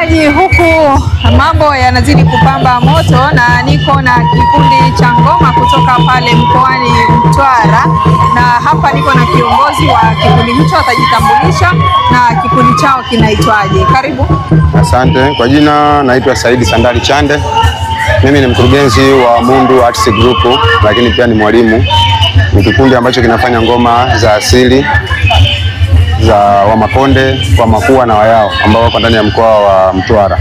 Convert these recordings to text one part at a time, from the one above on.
Mtazamaji, huku mambo yanazidi kupamba moto na niko na kikundi cha ngoma kutoka pale mkoani Mtwara, na hapa niko na kiongozi wa kikundi hicho, atajitambulisha na kikundi chao kinaitwaje. Karibu. Asante. Kwa jina naitwa Saidi Sandali Chande. Mimi ni mkurugenzi wa Mundu Arts Group, lakini pia ni mwalimu. Ni kikundi ambacho kinafanya ngoma za asili za Wamakonde, Wamakua na Wayao ambao wako ndani ya mkoa wa Mtwara.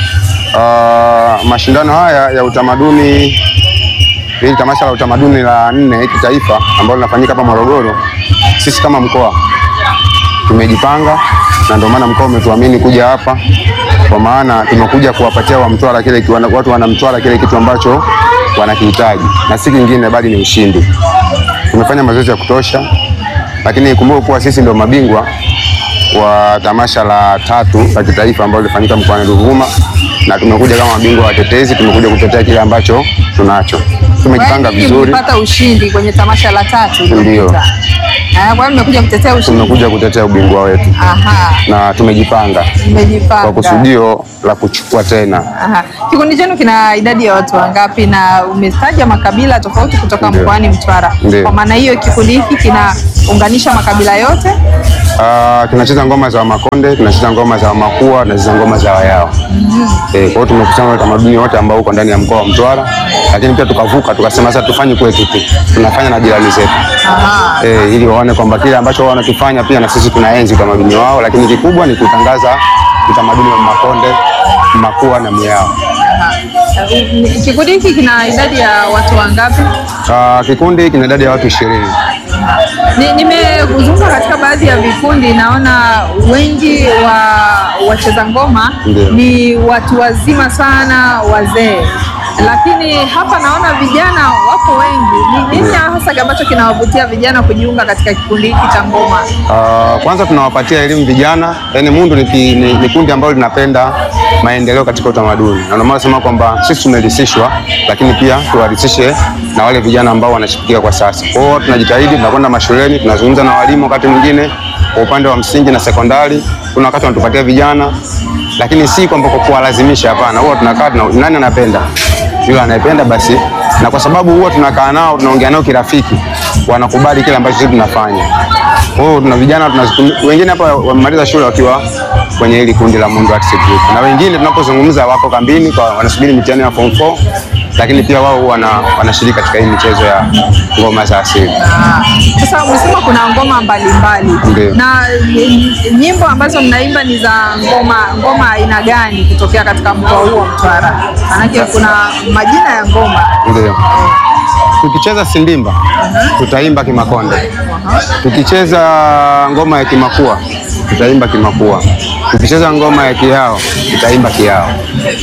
Uh, mashindano haya ya utamaduni, hili tamasha la utamaduni la nne kitaifa ambalo linafanyika hapa Morogoro, sisi kama mkoa tumejipanga na ndio maana mkoa umetuamini kuja hapa, kwa maana tumekuja kuwapatia wa Mtwara kile watu wana Mtwara kile kitu ambacho wanakihitaji, na si kingine bali ni ushindi. Tumefanya mazoezi ya kutosha, lakini kumbuka kuwa sisi ndio mabingwa wa tamasha la tatu la kitaifa ambalo lilifanyika mkoani Ruvuma, na tumekuja kama mabingwa watetezi, tumekuja kutetea kile ambacho tunacho. Tumejipanga vizuri, Mlipata ushindi kwenye tamasha la tatu Ndio. iliyopita. Ah, Kwa hiyo mmekuja kutetea ushindi. tumekuja kutetea ubingwa wetu Aha, na tumejipanga mmejipanga. kwa kusudio la kuchukua tena. Aha. Kikundi chenu kina idadi ya watu wangapi? Na umetaja makabila tofauti kutoka Ndio. mkoani Mtwara. Ndio. Kwa maana hiyo kikundi hiki kinaunganisha makabila yote. Ah, tunacheza ngoma za Wamakonde, tunacheza ngoma za Wamakua, tunacheza ngoma za Wayao. Eh, kwa hiyo tumekusanya utamaduni wote ambao uko ndani ya mkoa wa Mtwara, lakini pia tukavuka tukasema sasa tufanye kwetu tu, tunafanya na jirani zetu Aha. eh, ili waone kwamba kile ambacho wao wanakifanya pia na sisi tunaenzi utamaduni wao, lakini kikubwa ni kutangaza utamaduni wa Makonde, Makua na Myao. Uh, Kikundi hiki kina idadi ya watu wangapi? Ah, kikundi kina idadi ya watu ishirini. Ni- Nimezunguka katika baadhi ya vikundi, naona wengi wa wacheza ngoma Ndio. ni watu wazima sana, wazee, lakini hapa naona vijana wapo wengi. Ni nini hasa ambacho kinawavutia vijana kujiunga katika kikundi hiki cha ngoma? Uh, kwanza tunawapatia elimu vijana, yaani Mundu ni, ki- ni, ni kundi ambalo linapenda maendeleo katika utamaduni, na ndio maana nasema kwamba sisi tumerisishwa, lakini pia tuwarisishe na wale vijana ambao wanashikilia kwa sasa. Kwa hiyo tunajitahidi, tunakwenda mashuleni, tunazungumza na walimu wakati mwingine kwa upande wa msingi na sekondari, kuna wakati wanatupatia vijana, lakini si kwamba kwa kuwalazimisha, hapana. Huwa tunakaa tuna, nani anapenda yule anayependa basi, na kwa sababu huwa tunakaa nao tunaongea nao kirafiki, wanakubali kile ambacho sisi tunafanya. Kwa hiyo tuna vijana tunazitum- wengine hapa wamemaliza shule wakiwa kwenye hili kundi la Mundu Arts Group, na wengine tunapozungumza wako kambini kwa wanasubiri mitihani ya form 4, lakini pia wao wana, wanashiriki katika hii michezo ya ngoma za asili. Ah, Sasa umesema kuna ngoma mbalimbali Ndio. na eh, nyimbo ambazo mnaimba ni za ngoma ngoma aina gani kutokea katika mkoa huu wa Mtwara? Maanake kuna majina ya ngoma. Ndio. Tukicheza sindimba tutaimba Kimakonde, tukicheza ngoma ya Kimakua tutaimba Kimakua, tukicheza ngoma ya Kihao tutaimba Kihao.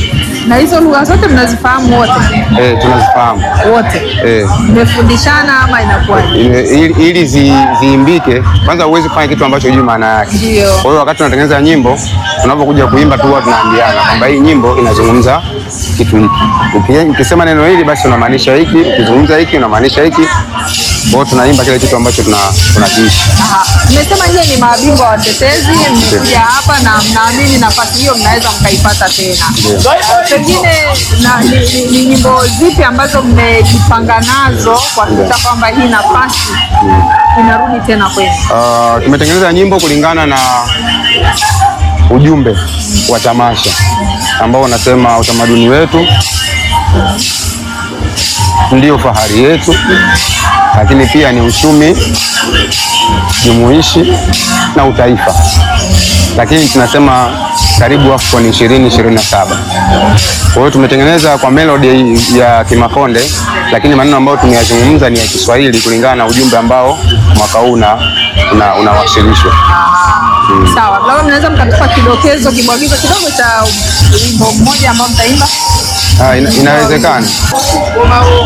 Na hizo lugha zote mnazifahamu wote Eh, tunazifahamu wote? eh. Mmefundishana ama inakuwaje? Ile- ili, ili zi, ziimbike kwanza, huwezi kufanya kitu ambacho hujui maana yake. Ndio. Kwa hiyo wakati tunatengeneza nyimbo, tunapokuja kuimba tu huwa tunaambiana kwamba hii nyimbo inazungumza kitu hiki. Uki- Ukisema neno hili basi unamaanisha hiki, ukizungumza hiki unamaanisha hiki. Kwa hiyo tunaimba kile kitu ambacho tuna tunakiishi. Aha. Mmesema nyie ni mabingwa watetezi, mmekuja hapa na mnaamini nafasi hiyo mnaweza mkaipata tena. Uh, Pengine na, ni, ni, ni nyimbo zipi ambazo mmejipanga nazo kuhakikisha kwamba hii nafasi inarudi tena kwenu? Uh, tumetengeneza nyimbo kulingana na ujumbe wa tamasha ambao unasema utamaduni wetu ndio fahari yetu, lakini pia ni uchumi jumuishi na utaifa, lakini tunasema karibu AFCON 2027. Kwa hiyo tumetengeneza kwa melody ya Kimakonde, lakini maneno ambayo tumeyazungumza ni ya Kiswahili kulingana na ujumbe ambao mwaka huu una- una- unawasilishwa. Sawa, labda mnaweza mkatupa kidokezo, kibwagizo kidogo cha wimbo mmoja ambao mtaimba? Ah, ina, inawezekana.